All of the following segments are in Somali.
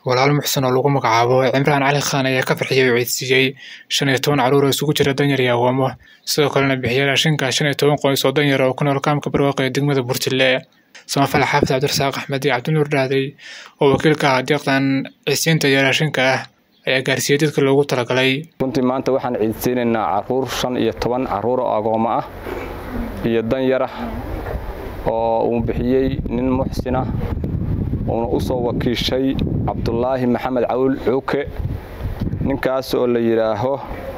walaal muxsan oo lagu magacaabo cimraan cali khaan ayaa ka farxiyey oo ciidsiiyey shan iyo toban carruur oo isugu jira danyar iyo agoomo sidoo kalena bixiyey raashinka shan iyo toban qoys oo danyar oo ku nool kaamka barwaaqo ee degmada burtille samafale xaafid cabdirasaaq axmed iyo cabdinuur dhaaday oo wakiilka ah deeqdan ciisiinta iyo raashinka ah ayaa gaarsiiyey dadka loogu talagalay runtii maanta waxaan ciidsiinaynaa caruur shan iyo toban carruur oo agoomo ah iyo danyar ah oo uu bixiyey nin muxsina uuna u soo wakiishay cabdulaahi maxamed cawil cuuke ninkaas oo la yidhaaho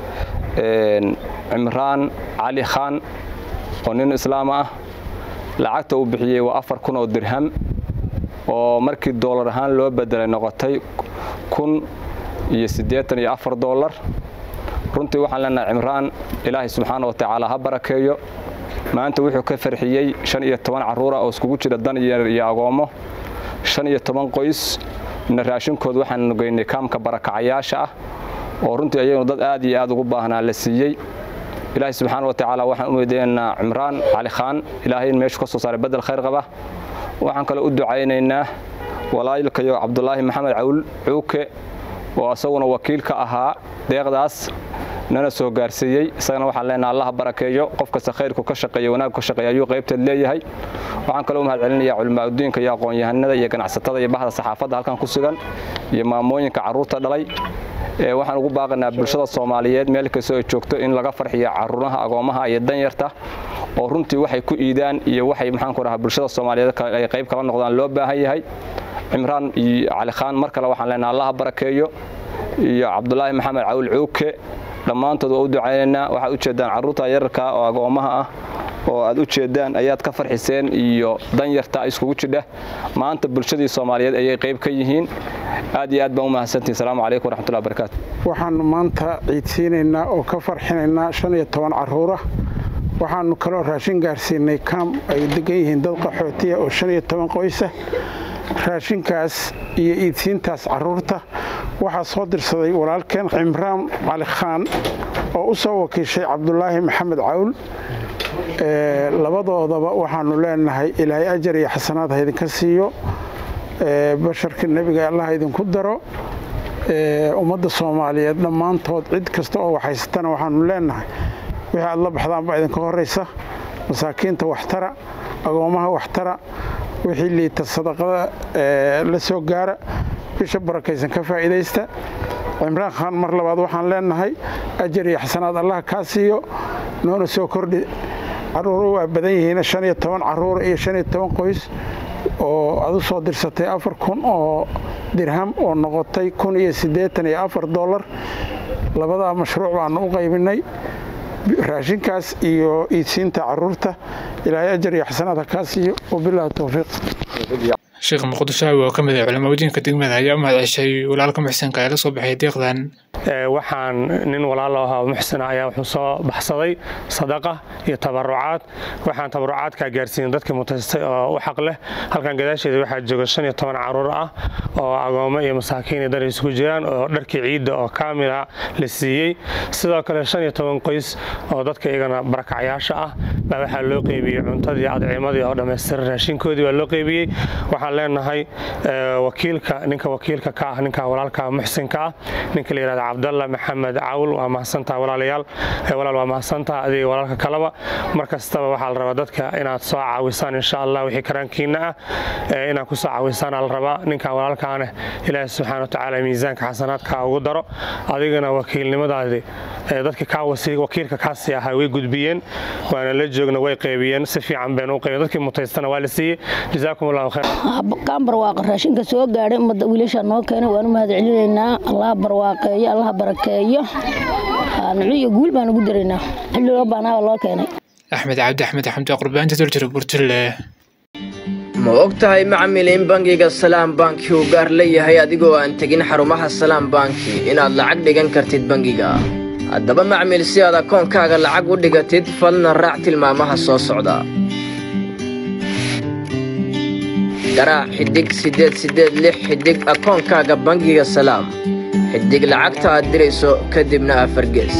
cimraan cali khaan oo nin islaam ah lacagta uu bixiyey waa afar kun oo dirham oo markii doolar ahaan loo bedelay noqotay kun iyo siddeetan iyo afar doolar runtii waxaan leenahay cimraan ilaahay subxaana wa tacaala ha barakeeyo maanta wuxuu ka farxiyey shan iyo toban carruura oo iskugu jira danyar iyo agoommo shan iyo toban qoys na raashinkood waxaanu geynay kaamka barakacayaasha ah oo runtii ayagnu dad aad iyo aad ugu baahnaa la siiyey ilaahay subxaana wa tacaala waxaan u weydiinaynaa cimraan cali khaan ilaahay in meeshu ka soo saaray bedel khayr qaba waxaan kale u ducaynaynaa walaalkayo cabdulaahi maxamed cawl cuuke oo isaguna wakiil ka ahaa deeqdaas nana soo gaarsiiyey isagana waxaan leenaha allaha barakeeyo qof kasta khayrku ka shaqeeya wanaag ka shaqeeya ayuu qaybteed leeyahay waxaan kaloo mahad celinayaa culimaauddiinka iyo aqoon-yahanada iyo ganacsatada iyo bahda saxaafadda halkan ku sugan iyo maamooyinka carruurta dhalay waxaan ugu baaqaynaa bulshada soomaaliyeed meel kastoo ay joogto in laga farxiyo caruuraha agoomaha iyo danyarta oo runtii waxay ku iidaan iyo waxay maxaanku dhahaa bulshada soomaaliyeed ay qayb kala noqdaan loo baahan yahay cimraan iyo cali khaan mar kale waxaan leenaha allaha barakeeyo iyo cabdulaahi maxamed cawil cuuke dhammaantood waa u ducaynaynaa waxaad ujeeddaan carruurta yararka oo agoomaha ah oo aad u jeeddaan ayaad ka farxiseen iyo danyarta iskugu jidha maanta bulshadii soomaaliyeed ayay qayb ka yihiin aad iyo aad baan u mahadsantihin asalaamu calaykum waraxmatullahi barakaatu waxaannu maanta ciidsiinaynaa oo ka farxinaynaa shan iyo toban carruura waxaannu kaloo raashin gaarsiinay kaam ay degan yihiin dad qaxootiya oo shan iyo toban qoysa raashinkaas iyo iidsiintaas carruurta waxaa soo dirsaday walaalkeen cimraan cali khaan oo u soo wakiishay cabdulaahi maxamed cawl labadoodaba waxaannu leenahay ilaahay ajar iyo xasanaad ha idinka siiyo basharka nebiga allah idinku daro ummadda soomaaliyeed dhammaantood cid kasta oo waxhaysatana waxaannu leenahay wixii aad la baxdaan baa idinka horraysa masaakiinta waxtara agoomaha waxtara wixii liita sadaqada la soo gaara bisha barakaysan ka faa'iidaysta cimraan khaan mar labaad waxaan leenahay ajar iyo xasanaad allah kaa siiyo noona soo kordhi carruuru waa badan yihiin shan iyo toban carruur iyo shan iyo toban qoys oo aad u soo dirsatay afar kun oo dirham oo noqotay kun iyo siddeetan iyo afar dollar labadaa mashruuc baannu u qaybinay raashinkaas iyo iidsiinta carruurta ilaahay ajar iyo xasanaad ha kaa siiyo wabilaahi towfiiq sheekh muqdishaawi oo ka mid ah culimaawadinka degmada ayaa u mahad ceshay walaalka muxsanka ee la soo baxay deeqdan waxaan nin walaalo ahaa muxsina ayaa wuxuu soo baxsaday sadaqa iyo tabarucaad waxaan tabarucaadkaa gaarsiinin dadkii mutaystay oo u xaq leh halkan gadaasheeda waxaa jooga shan iyo toban carruur ah oo agoomo iyo masaakiin iyo dar isugu jiraan oo dharkii ciidda oo kaamila la siiyey sidoo kale shan iyo toban qoys oo dadka iyagana barakacyaasha ah baa waxaa loo qeybiyey cuntadii adciimadii oo dhammaystiran raashinkoodii baa loo qeybiyey waxaan leenahay wakiilka ninka wakiilka ka ah ninka walaalka muxsinka ah ninka la yihahda cabdalla maxamed cawl waa mahadsantaha walaalayaal walaal waa mahadsantaha adiga walaalka kaleba mar kastaba waxaa la rabaa dadka inaad soo caawisaan insha allah wixii karaankiina ah inaad ku soo caawisaan la rabaa ninka walaalkaaneh ilaahi subxaana watacaala miisaanka xasanaadka ugu daro adigana wakiilnimadaadi dadka wakiilka kaasii ahaa way gudbiyeen waana la joogna way qaybiyeen si fiican baynu u qaybiyeen dadkii mutaystana waa la siiyey jazaakum allahu khayr kaan barwaaqa raashinka soo gaadhay ummadda wiilasha noo keenay waan u mahad celinaynaa allah barwaaqeeyo allah barakeeyo nucu iyo guul baan ugu daraynaa xilli loo baanaaba loo keenay axmed cabdi axmed xamdi qurbaanta daljira burtille ma og tahay macmil in bangiga salaam banki uu gaar leeyahay adigoo aan tegin xarumaha salaam banki inaad lacag dhigan kartid bangiga haddaba macmil si aad akoonkaaga lacag u dhigatid falna raac tilmaamaha soo socda garaac xidhig siddeed siddeed lix xidhig akoonkaaga bangiga salaam xidhig lacagta aad dirayso kadibna afargees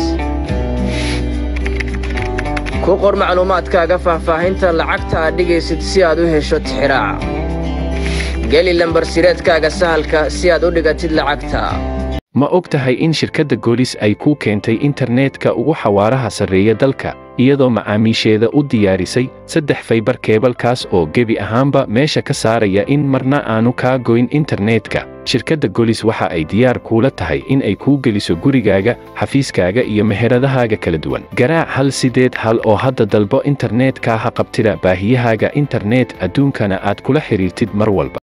ku qor macluumaadkaaga faahfaahinta lacagta aad dhigaysid si aad u hesho tixiraaca geli lambar sireedkaaga sahalka si aad u dhigatid lacagta ma og tahay in shirkadda goolis ay kuu keentay internetka ugu xawaaraha sarreeya dalka iyadoo macaamiisheeda u diyaarisay saddex faybar keebalkaas oo gebi ahaanba meesha ka saaraya in marna aanu kaa goyn internetka shirkadda golis waxa ay diyaar kuula tahay in ay kuu geliso gurigaaga xafiiskaaga iyo meheradahaaga kala duwan garaac hal sideed hal oo hadda dalbo internetka ha qabtida baahiyahaaga internet adduunkana aad kula xidhiirtid mar walba